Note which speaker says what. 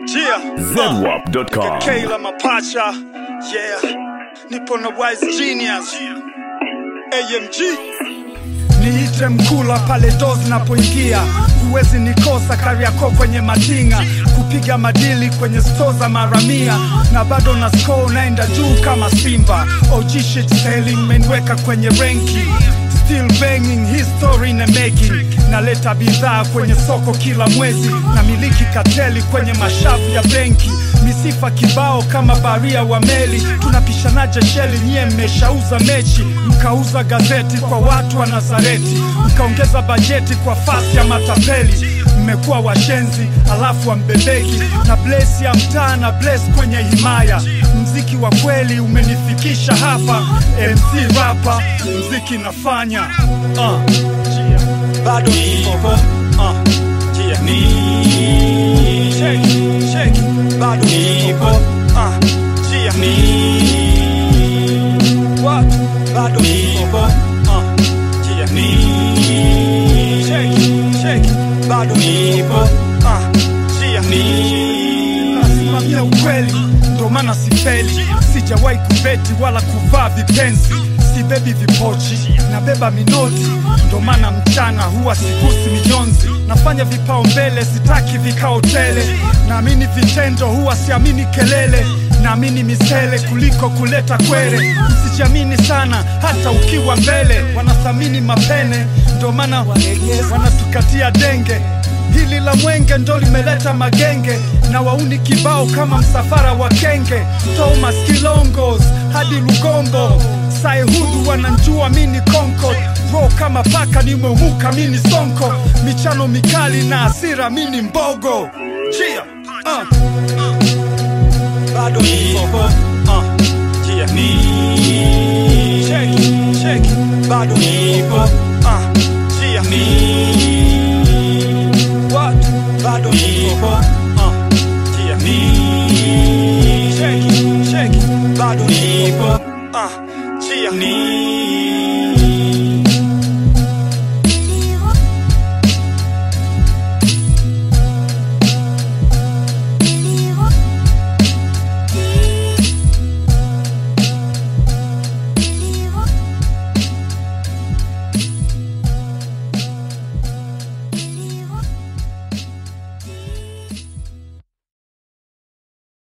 Speaker 1: Yeah.
Speaker 2: ZWAP.com.
Speaker 1: Kayla Mapacha. Yeah. Nipo na Wise Genius. AMG. Niite mkula pale dozi napoingia, huwezi nikosa Kariakoo kwenye matinga, kupiga madili kwenye sto za maramia, na bado na score naenda juu kama Simba. OG shit selling menweka kwenye renki Still banging history in the making, naleta bidhaa kwenye soko kila mwezi, na miliki kateli kwenye mashavu ya benki, misifa kibao kama baria wa meli. Tunapishanaje sheli? Nyie mmeshauza mechi, mkauza gazeti kwa watu wa Nazareti, mkaongeza bajeti kwa fasi ya matapeli. Mmekuwa washenzi alafu wambebeki na blesi ya mtaa na bless kwenye himaya. Mziki wa kweli umenifikisha hapa, MC rapa, mziki nafanya uh. bado nipo uh. yeah. ni shake, shake. bado nipo uh. yeah. ni what bado nipo uh. yeah. ni shake, shake. bado nipo uh. yeah. ni nasimamia ukweli ndo maana sifeli sijawahi kubeti wala kuvaa vipenzi sibebi vipochi nabeba minoti ndo maana mchana huwa sigusi mijonzi nafanya vipao mbele sitaki vikao tele naamini vitendo huwa siamini kelele naamini misele kuliko kuleta kwere msijiamini sana hata ukiwa mbele wanathamini mapene ndo maana wanatukatia denge Hili la mwenge ndo limeleta magenge na wauni kibao kama msafara wa kenge, Thomas Kilongos hadi Lugombo, Saihudu wananjua mini Concord, ro kama paka nimeumuka mini sonko, michano mikali na asira mini mbogo Chia, uh. bado nipo uh. Chia, ni shake, shake. bado nipo uh. Chia, ni what? Bado nipo uh. Chia, ni shake, shake. Bado nipo uh. Chia, ni